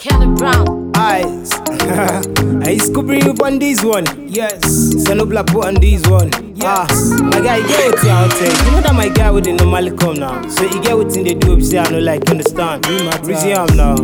Kelly Brown. eyes. I Scooby up on this one. Yes. Senobla put on this one. Yes. Ah, my guy, you get what you take. You know that my guy would normally come now. So you get what in they do, say I know like understand. Reason am now.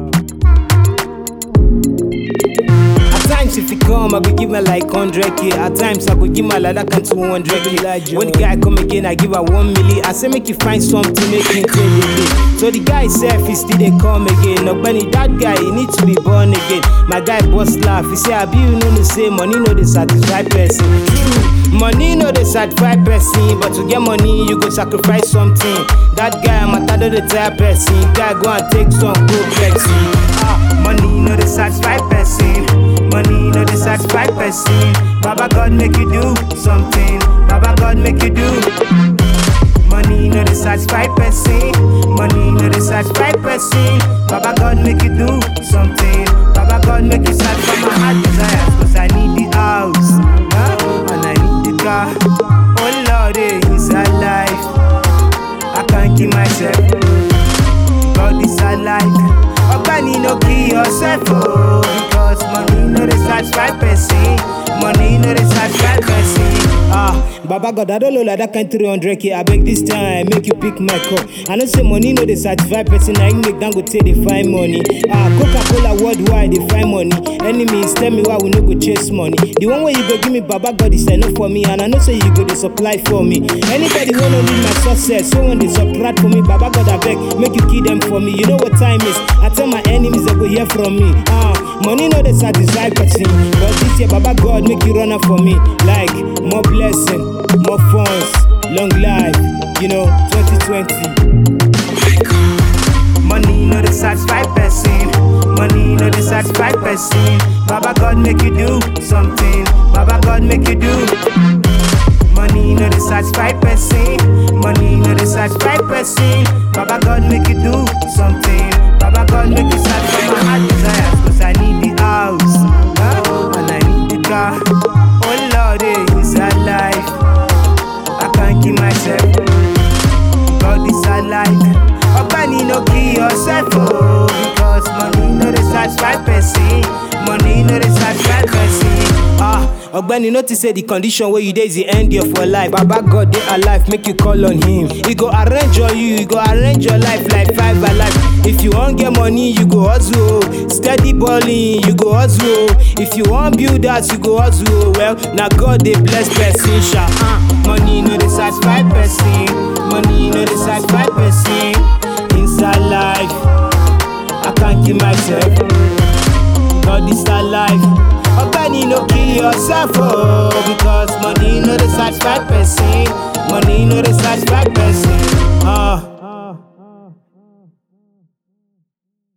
At times if you come, I go give her like 100k. At times I go give my like that can 200k. When the guy come again, I give her 1 million. I say make you find something, make him tell you. So the guy self, he still they come again. No Benny, that guy, he need to be born again. My guy boss laugh, he say, I be you know the same money, no the satisfy person. True. Money no the satisfy person, but to get money, you go sacrifice something. That guy, I'm a the type person. Guy go and take some good flexing. Ah, money no the satisfy person. Money no the satisfy person. Baba God make you do something. Baba God make you do. Money no the satisfy person. Money no the satisfy person. Baba God make you do something. Baba God make you satisfy my heart desires. Cause I need the house. Huh? And I need the car. Oh Lord, eh, inside life. I can't keep myself. God is alive. Ogbani no kill yourself, oh, because money no dey satisfy person. Money no dey satisfy person. Ah, Baba God, I don't know like that kind 300k. I beg this time, make you pick my cup. I know say money no dey satisfy person. I make them go take the find money. Ah, Coca Cola worldwide they find money. Enemies tell me why we no go chase money. The one way you go give me Baba God is enough for me, and I know say you go dey supply for me. Anybody wanna need my success, so when they subtract for me, Baba God I beg, make you kill them for me. You know what time is? I tell my enemies they go hear from me. Ah, money no dey satisfy person, but this year Baba God make you run up for me. Like more blessing, more funds, long life. You know, 2020. Money no dey satisfy person. Money no dey satisfy person. Baba God make you do something. Baba God make you do. Money no dey satisfy person. Money no dey satisfy person. Baba God make you do something. Baba God make you satisfy my heart desires. Cause I need the house. Huh? And I need the car. Oh Lord, eh, inside life. I can't keep myself. God is alive. Ogbani no kill yourself, oh, because money no dey satisfy person. Money no dey satisfy person. Ah, Ogbeni notice say the condition where you dey is the end of your life. Baba God dey alive, make you call on him. He go arrange for you, he go arrange your life like five alive. If you wan get money, you go hustle. oh. Steady balling, you go hustle. oh. If you wan build house, you go hustle. oh. Well, na God dey bless person, sha. Ah, money no dey satisfy person. Money no dey satisfy person. Inside life, I can't keep myself. God is alive. Ogbeni no kill yourself, oh, because money no dey satisfy person. Money no dey satisfy person.